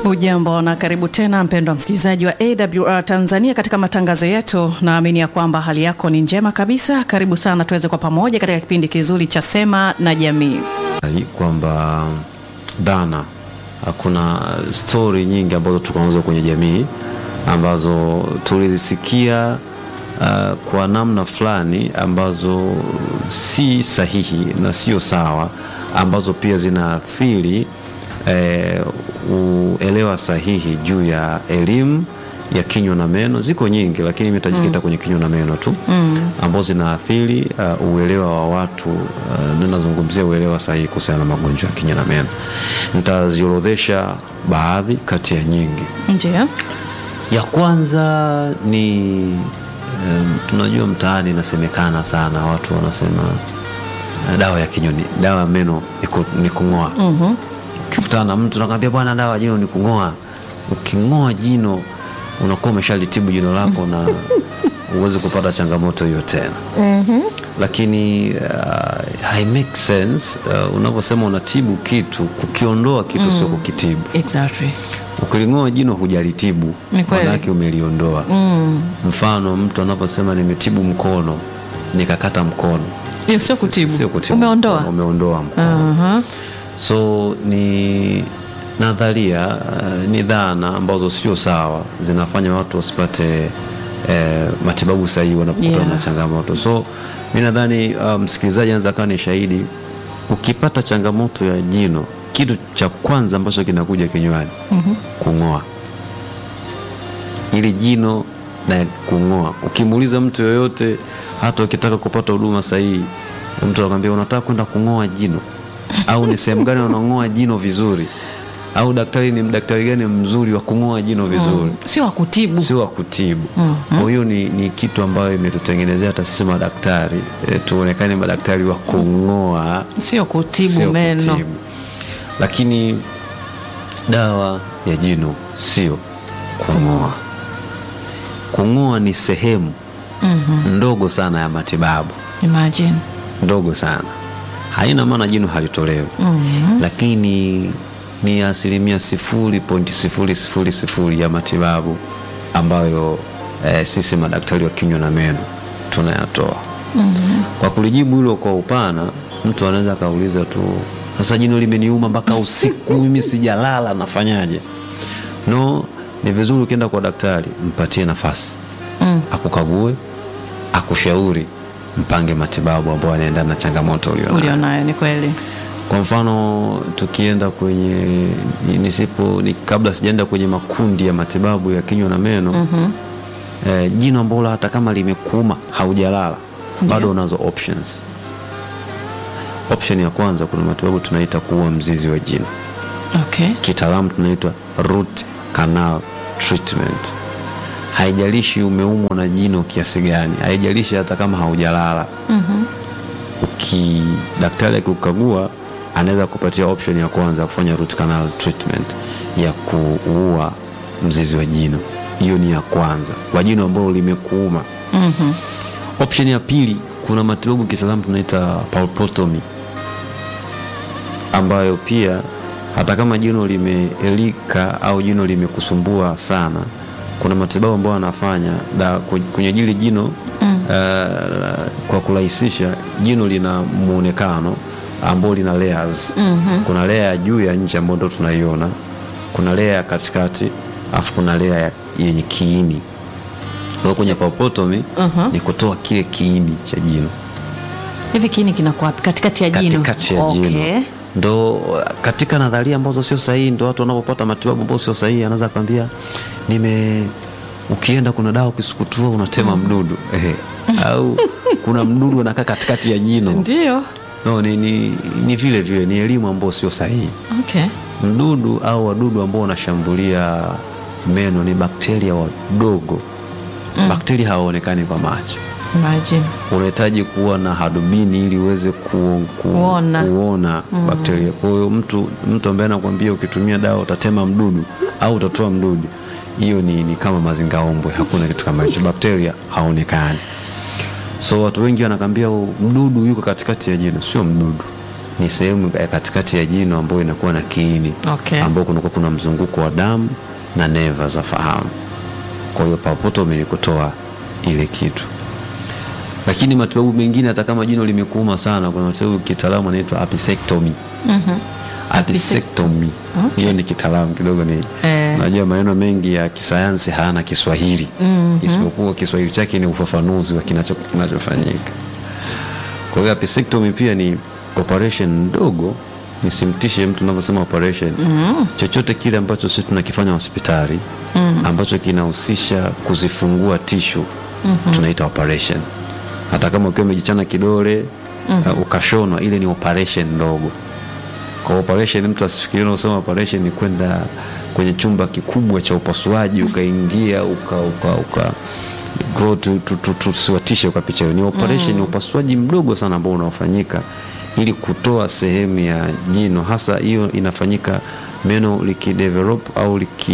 Hujambo na karibu tena mpendwa msikilizaji wa AWR Tanzania katika matangazo yetu. Naamini ya kwamba hali yako ni njema kabisa. Karibu sana tuweze kwa pamoja katika kipindi kizuri cha Sema na Jamii. kwamba dhana, kuna stori nyingi ambazo tuko nazo kwenye jamii ambazo tulizisikia uh, kwa namna fulani ambazo si sahihi na sio sawa, ambazo pia zinaathiri eh, uelewa sahihi juu ya elimu ya kinywa na meno. Ziko nyingi, lakini imetajikita kwenye kinywa na meno tu mm. ambazo zinaathiri uh, uelewa wa watu uh, ninazungumzia uelewa sahihi kuhusiana na magonjwa ya kinywa na meno. Nitaziorodhesha baadhi kati ya nyingi. Ndio. Ya kwanza ni um, tunajua mtaani inasemekana sana, watu wanasema uh, dawa ya kinywa ni dawa ya meno ni ku- ni kung'oa. mm Ukikutana na mtu nakwambia, bwana, dawa ya jino ni kung'oa. Uking'oa jino unakuwa umeshalitibu jino lako na huwezi kupata changamoto hiyo tena. Lakini uh, hai make sense uh, unaposema unatibu kitu, kukiondoa kitu sio kukitibu. Exactly. Ukiling'oa jino hujalitibu, Ni kweli. manake umeliondoa. Mfano, mtu anaposema nimetibu mkono nikakata mkono, Hiyo sio Si- kutibu. sio kutibu Umeondoa. mkono, umeondoa mkono. Aha. So ni nadharia uh, ni dhana ambazo sio sawa, zinafanya watu wasipate eh, matibabu sahihi wanapokutana Yeah. na changamoto. So mi nadhani uh, msikilizaji anaweza kawa ni shahidi, ukipata changamoto ya jino, kitu cha kwanza ambacho kinakuja kinywani kung'oa ili jino na kung'oa. Ukimuuliza mtu yoyote, hata ukitaka kupata huduma sahihi, mtu anakwambia unataka kwenda kung'oa jino au ni sehemu gani wanang'oa jino vizuri, au daktari ni daktari gani mzuri wa kung'oa jino vizuri, Sio wa kutibu. sio wa kutibu. Kwa hiyo ni, ni kitu ambayo imetutengenezea hata sisi madaktari e, tuonekane madaktari wa kung'oa Sio kutibu sio meno. kutibu. Lakini dawa ya jino sio kung'oa. Kung'oa ni sehemu ndogo sana ya matibabu, Imagine. ndogo sana, haina maana jino halitolewi lakini ni asilimia sifuri pointi sifuri sifuri sifuri ya matibabu ambayo eh, sisi madaktari wa kinywa na meno tunayatoa. Kwa kulijibu hilo kwa upana, mtu anaweza akauliza tu, sasa jino limeniuma mpaka usiku, mimi sijalala, nafanyaje? No, ni vizuri ukienda kwa daktari, mpatie nafasi akukague, akushauri, mpange matibabu ambayo yanaendana na changamoto ulionayo. Ulionayo ni kweli. Kwa mfano tukienda kwenye nisipo ni, kabla sijaenda kwenye makundi ya matibabu ya kinywa na meno eh, jino ambalo hata kama limekuuma haujalala bado unazo options. Option ya kwanza, kuna matibabu tunaita kuua mzizi wa jino, Okay. kitaalamu tunaitwa root canal treatment. Haijalishi umeumwa na jino kiasi gani, haijalishi hata kama haujalala uki daktari akikukagua anaweza kupatia option ya kwanza kufanya root canal treatment ya kuua mzizi wa jino. Hiyo ni ya kwanza kwa jino ambalo limekuuma. Option ya pili, kuna matibabu kitaalamu tunaita pulpotomy, ambayo pia hata kama jino limeelika au jino limekusumbua sana, kuna matibabu ambayo anafanya da kwenye jili jino uh, kwa kurahisisha, jino lina muonekano ambao lina layers. Kuna layer ya juu ya nje ambayo ndo tunaiona, kuna layer ya katikati, alafu kuna layer ya- yenye kiini. Kwa hiyo kwenye pulpotomy ni kutoa kile kiini cha jino Hivi kiini kinakuwa wapi? Katikati ya jino. katikati ya Okay. jino ndo katika nadharia ambazo sio sahihi, ndo watu wanapopata matibabu ambayo sio sahihi, anaweza kwambia nime, ukienda kuna dawa ukisukutua unatema mdudu ehe, au kuna mdudu anakaa katikati ya jino Ndio. no, ni, ni, ni vile vile ni elimu ambayo sio sahihi. Okay. Mdudu au wadudu ambao wanashambulia meno ni bakteria wadogo. Bakteria hawaonekani kwa macho Imagine. unahitaji kuwa na hadubini ili uweze ku, ku, Kuona. kuona bakteria. Kwa hiyo mtu, mtu ambaye anakuambia ukitumia dawa utatema mdudu au utatoa mdudu, hiyo ni, ni kama mazingaombwe. Hakuna kitu kama hicho, bakteria haonekani. So watu wengi wanakwambia "Oh, mdudu yuko katikati ya jino. Sio mdudu, ni sehemu ya katikati ya jino ambayo inakuwa na kiini Okay. ambao kunakuwa kuna mzunguko wa damu na neva za fahamu. Kwa hiyo pulpotomy ni kutoa ile kitu, lakini matibabu mengine, hata kama jino limekuuma sana, kuna matibabu kitaalamu anaitwa apicectomy. Apicectomy hiyo ni kitaalamu kidogo, ni Eh. najua maneno mengi ya kisayansi hayana Kiswahili isipokuwa Kiswahili chake ni ufafanuzi wa kinacho- kinachofanyika. Kwa hiyo apicectomy pia ni operation ndogo, nisimtishe mtu unavyosema operation. Chochote kile ambacho sisi tunakifanya hospitali ambacho kinahusisha kuzifungua tishu tunaita operation. Hata kama ukiwa umejichana kidole uh, ukashonwa, ile ni operation ndogo. Kwa operation, mtu asifikirie unasema operation ni kwenda kwenye chumba kikubwa cha upasuaji ukaingia uka, uka, uka go tu- tu- tu- tusiwatishe ukapicha hiyo. Ni operation, ni upasuaji mdogo sana ambao unaofanyika ili kutoa sehemu ya jino, hasa hiyo inafanyika meno likidevelop au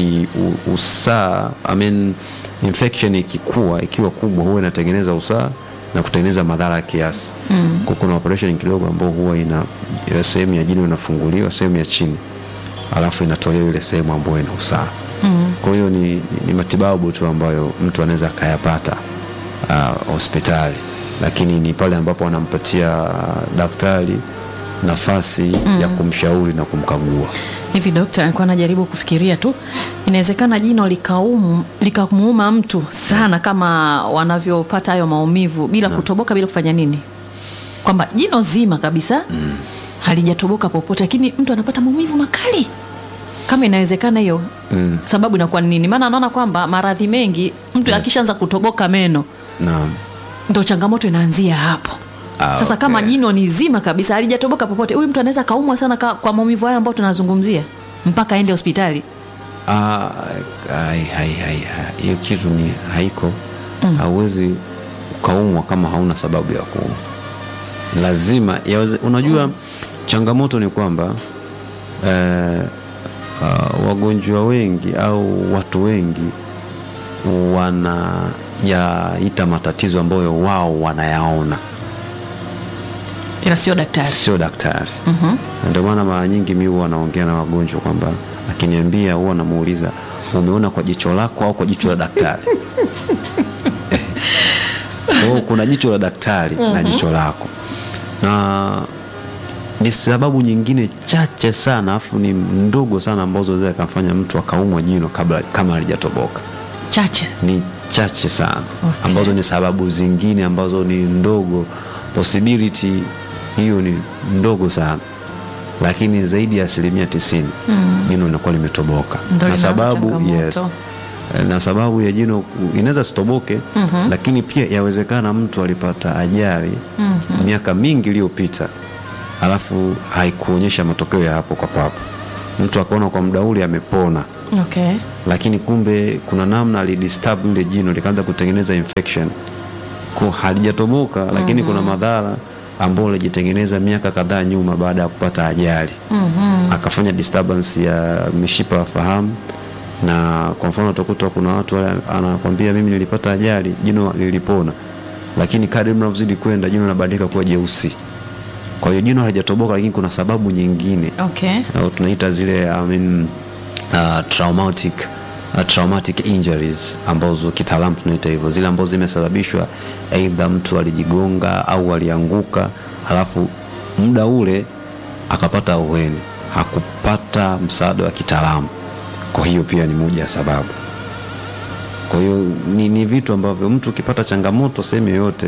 likiusaa, I mean, infection ikikua ikiwa kubwa, huwa inatengeneza usaa na kutengeneza madhara ya kiasi. Kwa kuna operation kidogo ambao huwa ina ya sehemu ya jino inafunguliwa sehemu ya chini, alafu inatolewa ile sehemu ambayo ina usaha. Kwa hiyo ni, ni matibabu tu ambayo mtu anaweza akayapata uh, hospitali, lakini ni pale ambapo wanampatia uh, daktari nafasi ya kumshauri na kumkagua. Hivi dokta, alikuwa anajaribu kufikiria tu, inawezekana jino likaumu likamuuma mtu sana kama wanavyopata hayo maumivu bila kutoboka, bila kufanya nini, kwamba jino zima kabisa halijatoboka popote, lakini mtu anapata maumivu makali. Kama inawezekana hiyo, sababu inakuwa ni nini? Maana anaona kwamba maradhi mengi mtu akishaanza kutoboka meno Naam. ndo changamoto inaanzia hapo. Ah, Sasa kama okay. jino ni zima kabisa halijatoboka popote, huyu mtu anaweza kaumwa sana ka, kwa maumivu hayo ambayo tunazungumzia mpaka aende hospitali. Ah, hai- hai- hai- hai- hiyo kitu ni haiko. Hauwezi ukaumwa kama hauna sababu ya kuumwa, lazima yaweze, unajua changamoto ni kwamba eh, ah, wagonjwa wengi au watu wengi wanayaita matatizo ambayo wao wanayaona Ila sio daktari. sio daktari. Na Ndio maana mara nyingi mi huwa naongea na wagonjwa kwamba akiniambia, huwa namuuliza umeona kwa jicho lako au kwa jicho la daktari? Kwa hiyo kuna jicho la daktari na jicho lako, na ni sababu nyingine chache sana afu ni ndogo sana ambazo zinaweza kumfanya mtu akaumwa jino kabla kama halijatoboka Chache. ni chache sana Okay. ambazo ni sababu zingine ambazo ni ndogo, possibility hiyo ni ndogo sana, lakini zaidi ya asilimia tisini jino linakuwa limetoboka Ndio na linaanza sababu changamoto. yes, na sababu ya jino inaweza sitoboke lakini pia yawezekana mtu alipata ajali miaka mingi iliyopita alafu haikuonyesha matokeo ya hapo kwa papo, mtu akaona kwa muda ule amepona Okay. lakini kumbe kuna namna alidisturb lile jino likaanza kutengeneza infection ko halijatoboka, lakini kuna madhara ambayo alijitengeneza miaka kadhaa nyuma baada ya kupata ajali akafanya disturbance ya mishipa ya fahamu. Na kwa mfano utakuta kuna watu wale anakwambia mimi nilipata ajali, jino lilipona, lakini kadri mnavyozidi kwenda jino linabadilika kuwa jeusi. Kwa hiyo jino halijatoboka, lakini kuna sababu nyingine Okay. au tunaita zile I mean, uh, traumatic, uh, traumatic injuries ambazo kitaalamu tunaita hivyo, zile ambazo zimesababishwa aidha mtu alijigonga au alianguka, alafu muda ule akapata ahueni, hakupata msaada wa kitaalamu. Kwa hiyo pia ni moja ya sababu. Kwa hiyo ni, ni vitu ambavyo mtu ukipata changamoto sehemu yoyote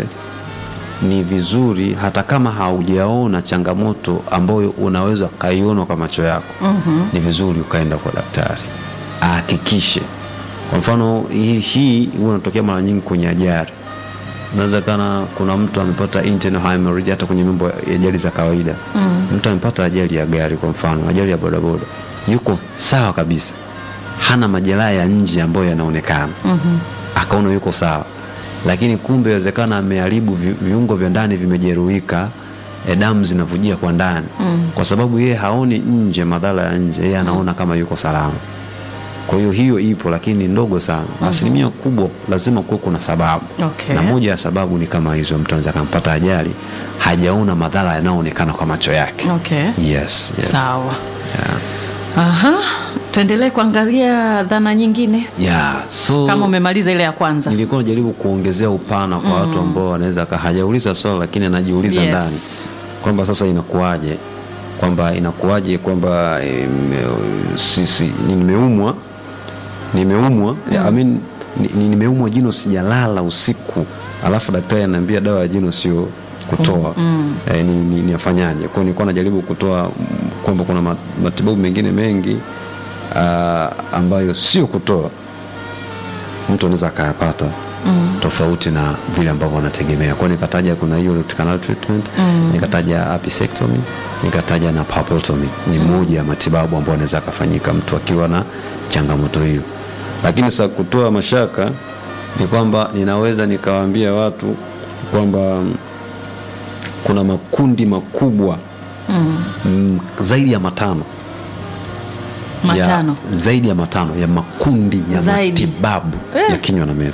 ni vizuri hata kama haujaona changamoto ambayo unaweza ukaiona kwa macho yako ni vizuri ukaenda kwa daktari ahakikishe. Kwa mfano hii hii huwa inatokea mara nyingi kwenye ajali. Unaweza kana kuna mtu amepata internal hemorrhage hata kwenye mambo ya ajali za kawaida. Mtu amepata ajali ya gari, kwa mfano ajali ya bodaboda, yuko sawa kabisa, hana majeraha ya nje ambayo yanaonekana, akaona yuko sawa lakini kumbe inawezekana ameharibu vi- viungo vya ndani vimejeruhika, e, damu zinavujia kwa ndani kwa sababu yeye haoni nje madhara ya nje, yeye anaona kama yuko salama. Kwa hiyo hiyo ipo, lakini ni ndogo sana. Asilimia kubwa lazima kuwe kuna sababu Okay. na moja ya sababu ni kama hizo, mtu anaweza akampata ajali hajaona madhara yanayoonekana kwa macho yake. Okay. Yes, yes. Sawa. Yeah. Aha. Tuendelee kuangalia dhana nyingine Yeah, so kama umemaliza ile ya kwanza. nilikuwa najaribu kuongezea upana kwa watu ambao wanaweza ka- hajauliza swali lakini anajiuliza Yes. ndani kwamba sasa inakuwaje kwamba inakuwaje kwamba em, sisi ni- nimeumwa nimeumwa I mean, ni- ni- nimeumwa jino sijalala usiku alafu daktari ananiambia dawa ya jino sio kutoa eh, ni, ni, niafanyaje kwao nilikuwa najaribu kutoa mm, kwamba kuna ma- matibabu mengine mengi ah, ambayo sio kutoa mtu anaweza akayapata tofauti na vile ambavyo wanategemea kwao nikataja kuna hiyo root canal treatment nikataja apicectomy nikataja na pulpotomy ni moja ya matibabu ambayo anaweza akafanyika mtu akiwa na changamoto hiyo lakini sasa kutoa mashaka ni kwamba ninaweza nikawaambia watu kwamba mm, kuna makundi makubwa mm, zaidi ya matano Matano. ya, zaidi ya matano ya makundi ya Zaidi. matibabu Eh. ya kinywa na meno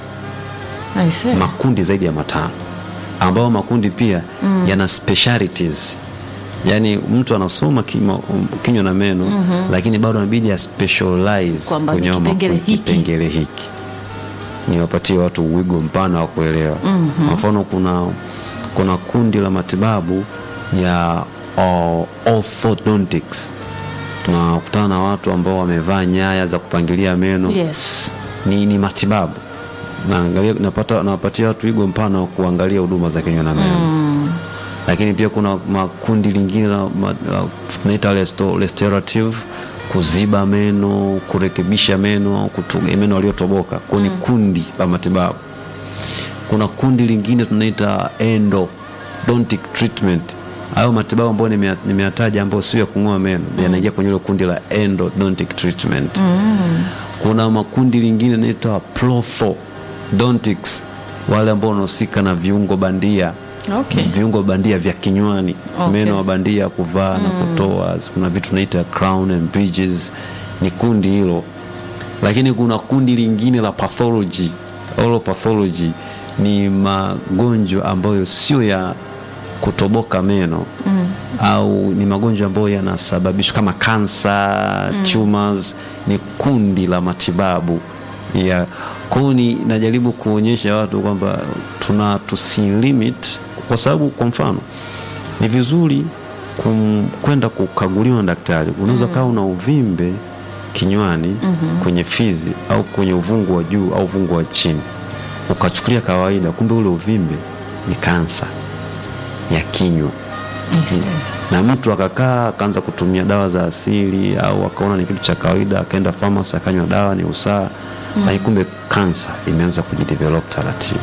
I see. makundi zaidi ya matano ambayo makundi pia yana specialities yaani mtu anasoma kima- kinywa na meno lakini bado anabidi ya specialize Kwamba kwenye ni hayo kipengele makundi- hiki. kipengele hiki niwapatie watu wigo mpana wa kuelewa kwa mfano kuna kuna kundi la matibabu ya uh, orthodontics tunakutana na watu ambao wamevaa nyaya za kupangilia meno Yes. ni, ni matibabu naangalia napata nawapatia watu wigo mpana wa kuangalia huduma za kinywa na meno lakini pia kuna makundi lingine la ma- la- tunaita resto- restorative kuziba meno kurekebisha meno kutuga meno aliyotoboka kwao ni kundi la matibabu kuna kundi lingine tunaita endodontic treatment hayo matibabu ambayo nimea- nimeyataja ambayo sio ya kung'oa meno yanaingia kwenye hilo kundi la endodontic treatment kuna makundi lingine naitwa prothodontics wale ambao wanahusika na viungo bandia Okay. viungo bandia vya kinywani Okay. meno ya bandia kuvaa na kutoa kuna vitu tunaita crown and bridges ni kundi hilo lakini kuna kundi lingine la pathology oral pathology ni magonjwa ambayo sio ya kutoboka meno mm. au ni magonjwa ambayo yanasababishwa kama kansa mm. tumors ni kundi la matibabu ya kwao ni najaribu kuonyesha watu kwamba tuna tusilimit kwa sababu kwa mfano ni vizuri kum- kwenda kukaguliwa na daktari unaweza kawa una uvimbe kinywani mm-hmm. kwenye fizi au kwenye uvungu wa juu au uvungu wa chini ukachukulia kawaida kumbe ule uvimbe ni kansa ya kinywa Yes. na mtu akakaa akaanza kutumia dawa za asili au akaona ni kitu cha kawaida akaenda famasi akanywa dawa ni usaa mm. lakini kumbe kansa imeanza kujidevelop taratibu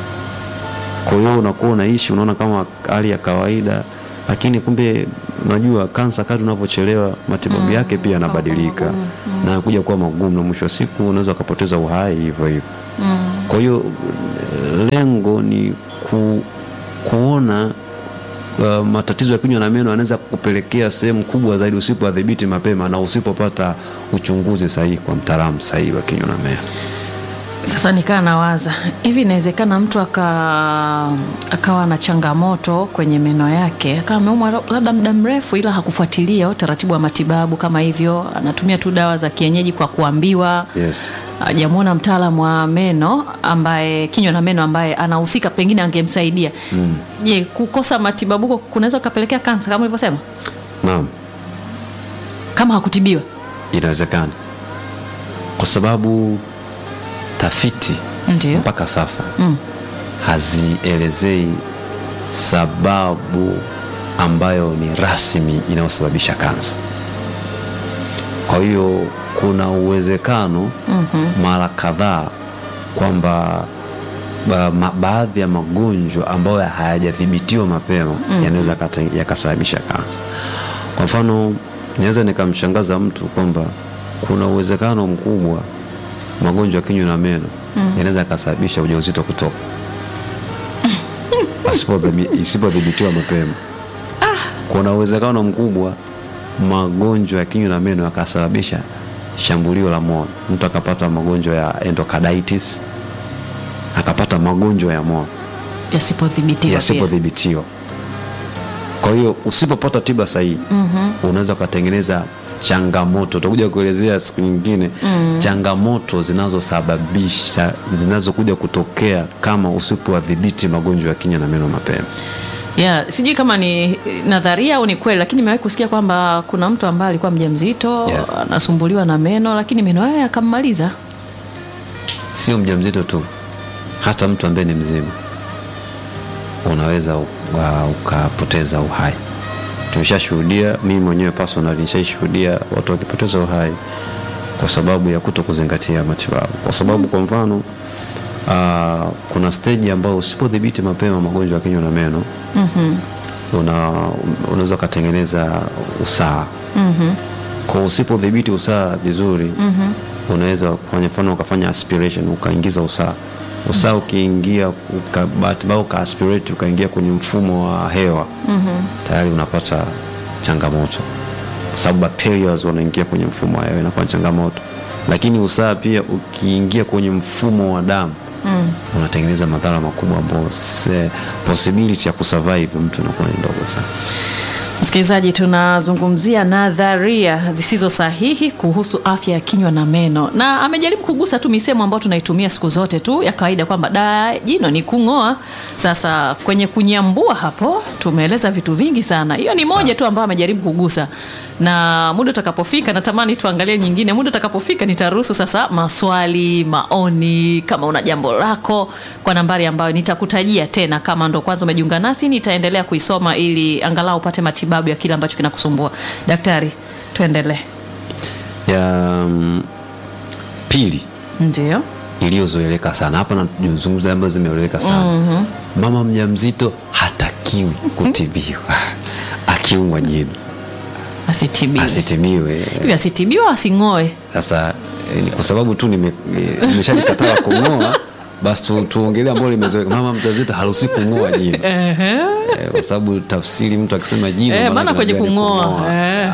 kwa hiyo unakuwa unaishi unaona kama hali ya kawaida lakini kumbe unajua kansa kadri unavyochelewa matibabu yake pia yanabadilika na kuja kuwa magumu na mwisho wa siku unaweza ukapoteza uhai hivyo hivyo kwa hiyo lengo ni ku, kuona uh, matatizo ya kinywa na meno yanaweza kupelekea sehemu kubwa zaidi usipoadhibiti mapema na usipopata uchunguzi sahihi kwa mtaalamu sahihi wa kinywa na meno. Sasa nikaa nawaza hivi, inawezekana mtu aka akawa na changamoto kwenye meno yake, akawa ameumwa labda muda mrefu, ila hakufuatilia utaratibu wa matibabu kama hivyo, anatumia tu dawa za kienyeji kwa kuambiwa Yes. hajamwona mtaalamu wa meno ambaye kinywa na meno ambaye anahusika, pengine angemsaidia. Je, kukosa matibabu huko kunaweza kukapelekea kansa kama ulivyosema, Naam, kama hakutibiwa? inawezekana kwa sababu tafiti Ndio. mpaka sasa mm. hazielezei sababu ambayo ni rasmi inayosababisha kansa. Kwa hiyo kuna uwezekano mm-hmm. mara kadhaa kwamba ba, ma, baadhi ya magonjwa ambayo hayajadhibitiwa mapema mm-hmm. yanaweza kata- yakasababisha kansa. Kwa mfano, naweza nikamshangaza mtu kwamba kuna uwezekano mkubwa magonjwa ya kinywa na meno mm. yanaweza yakasababisha ujauzito kutoka Asipodhibi- isipodhibitiwa mapema. Kuna uwezekano mkubwa magonjwa ya kinywa na meno yakasababisha shambulio la moyo, mtu akapata magonjwa ya endocarditis, akapata magonjwa ya moyo Yasipodhibitiwa pia. yasipodhibitiwa. Kwa hiyo usipopata tiba sahihi unaweza ukatengeneza changamoto, utakuja kuelezea siku nyingine changamoto zinazosababisha zinazokuja kutokea kama usipowadhibiti magonjwa ya kinywa na meno mapema. Yeah, sijui kama ni nadharia au ni kweli, lakini nimewahi kusikia kwamba kuna mtu ambaye alikuwa mjamzito Yes. anasumbuliwa na meno, lakini meno hayo yakammaliza. Sio mjamzito tu, hata mtu ambaye ni mzima unaweza u- wa- ukapoteza uhai. Tumeshashuhudia, mimi mwenyewe personal nishaishuhudia watu wakipoteza uhai kwa sababu ya kuto kuzingatia matibabu, kwa sababu kwa mfano ah, kuna stage ambayo usipodhibiti mapema magonjwa ya kinywa na meno una, unaweza ukatengeneza usaha kwa usipodhibiti usaha vizuri unaweza kufanya mfano ukafanya aspiration ukaingiza usaha usaha ukiingia uka- bahati mbaya uka aspirate ukaingia kwenye mfumo wa hewa tayari unapata changamoto kwa sababu bacteria wanaingia kwenye mfumo wa hewa inakuwa ni changamoto lakini usaha pia ukiingia kwenye mfumo wa damu unatengeneza madhara makubwa ambayo se- possibility ya kusurvive mtu inakuwa ni ndogo sana Msikilizaji, tunazungumzia nadharia zisizo sahihi kuhusu afya ya kinywa na meno, na amejaribu kugusa tu misemo ambayo tunaitumia siku zote tu ya kawaida kwamba da jino ni kung'oa. Sasa kwenye kunyambua hapo tumeeleza vitu vingi sana, hiyo ni moja tu ambayo amejaribu kugusa, na muda utakapofika, natamani tuangalie nyingine. Muda utakapofika, nitaruhusu sasa maswali, maoni, kama una jambo lako kwa nambari ambayo nitakutajia tena. Kama ndo kwanza umejiunga nasi, nitaendelea kuisoma ili angalau upate matibabu ya kile ambacho kinakusumbua. Daktari, tuendelee. ya mm, pili Ndio. iliyozoeleka sana hapa nazungumza ambazo zimeeleweka sana mama mjamzito hatakiwi kutibiwa akiumwa jino Asitibiwe. asitibiwe Hivi asitibiwa asing'oe. sasa eh, ni kwa sababu tu nime- eh, nimeshalikataa kung'oa basi tu, tuongelee ambalo limezoeleka mama mjamzito haruhusi kung'oa jino Eh, kwa sababu tafsiri mtu akisema jino Eh, maana maana kwenye tunajua ni kung'oa. Eh.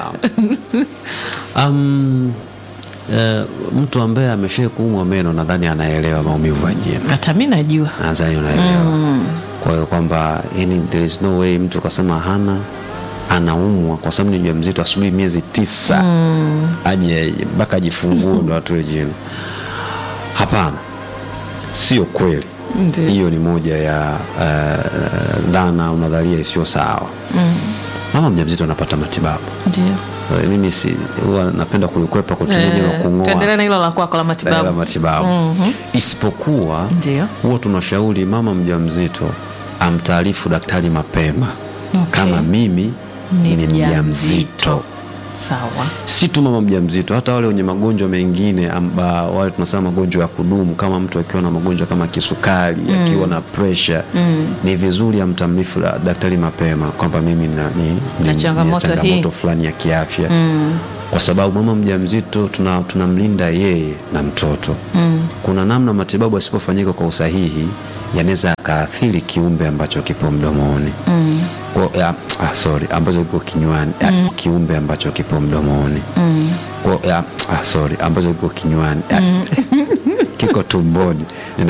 Um, eh, mtu ambaye amesha kuumwa meno nadhani anaelewa maumivu ya jino Hata mimi najua. nadhani unaelewa kwa hiyo kwamba yani there is no way mtu akasema hana anaumwa kwa sababu ni mjamzito asubiri miezi tisa aje mpaka ajifungue ndo atoe jino hapana sio kweli Ndiyo. hiyo ni moja ya uh, dhana au nadharia isiyo sawa mama mjamzito anapata matibabu Ndio. Eh, mimi si huwa napenda kulikwepa kutumia jino Eh, kung'oa tuendelee na hilo la kwako la dawa la matibabu. matibabu isipokuwa Ndio. huwa tunashauri mama mjamzito amtaarifu daktari mapema Okay. kama mimi Ni ni mjamzito. mjamzito Sawa. si tu mama mjamzito hata wale wenye magonjwa mengine amba, wale tunasema magonjwa ya kudumu kama mtu akiwa na magonjwa kama kisukari akiwa na presha ni vizuri amtamrifu da- daktari mapema kwamba mimi na, ni, ni, Na ni changamoto changamoto hii. fulani ya kiafya kwa sababu mama mjamzito tuna- tunamlinda yeye na mtoto kuna namna matibabu asipofanyika kwa usahihi yanaweza akaathiri kiumbe ambacho kipo mdomoni Kwa- ya, ah, sorry ambacho kipo kinywani ah, kiumbe ambacho kipo mdomoni Kwa- ya, ah, sorry ambacho kipo kinywani ah, kiko tumboni Nina-